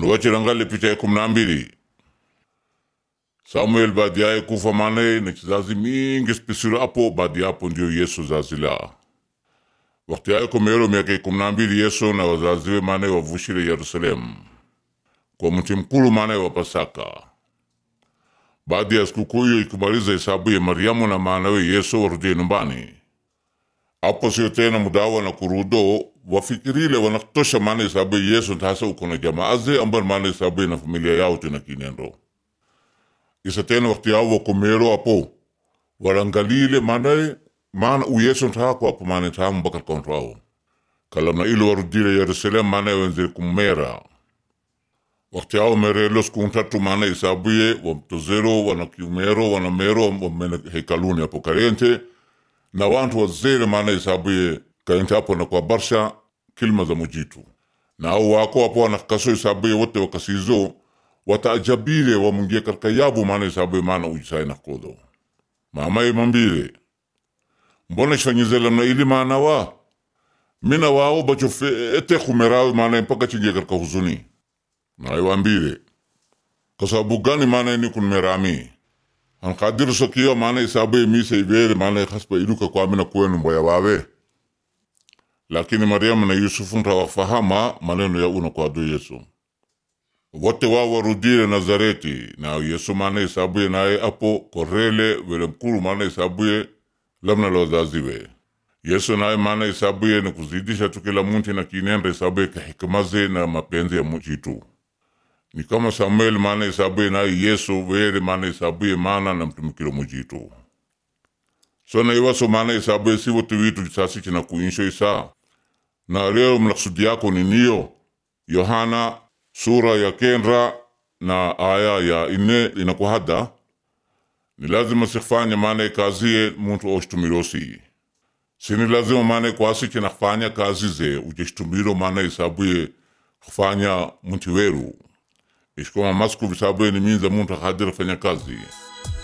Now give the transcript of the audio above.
nuwachirangali picha ya kumi na mbili Samuel baadi yaye kufa manaye na kizazi mingi spisiro apo baadi yapo ndio Yesu zazila wakati yaye komero miaka ya kumi na mbili Yesu na wazaziwe manaye wavushire Yerusalemu kwa mti mkulu manaye wa Pasaka baadi ya sikukuu hiyo ikimaliza hesabu ya Mariamu na maanawe Yesu warudie nyumbani apo sio tena mudawa na kurudo wafikirile wanatosha maana hesabu ya Yesu ntasa uko na jamaaze ambayo maana hesabu na familia yao tena kinendo isa tena wakati yao wakomero apo warangalile maana maana u Yesu ntako apo maana tamu mpaka konto ao kalamna ilo warudile Yerusalemu maana wenzile kumera wakati ao merelos kuntatu maana isabuye wamtozero wanakiumero wanamero wamena hekaluni apo karente na wantu wazere maana isabuye kaente apo na kwa barsha kilima za mujitu na au wako apo wanakaso isabuye wote wakasizo wataajabile wamungie katika yabu maana isabuye maana ujisai nakodo mamaye mambile mbona shanyizela na ili maana wa mina wao bacho fe ete kumerawe maana mpaka chingie katika huzuni naiwambile kwa sababu gani maana ni kunmerami ankadiru sokiyo maana isabu mise ibere maana khasba iluka kwa mina kwenu mboya wawe lakini Mariamu na Yusufu ntawafahama maneno ya una kwa do Yesu wote wao warudile Nazareti na Yesu maana isabuye naye apo korele wele mkulu maana isabuye lamna la wazaziwe Yesu naye maana isabuye ni kuzidisha tu kila muntu na kinenda isabuye kahikamaze na mapenzi ya mujitu ni kama Samuel maana isabuye naye Yesu wele maana isabuye maana na mtumikilo mujitu so na iwaso maana isabuye si wote witu sasi china kuinsho isa na leo mnaksudi yako ni niyo Yohana sura ya kendra na aya ya ine inakuhada ni lazima sifanye maana kazie muntu oshtumirosi sini lazima maana kwasi china kufanya kazi ze ujeshtumiro maana isabuye kufanya muntu weru ishikoma masku visabuye ni minza muntu akadira fanya kazi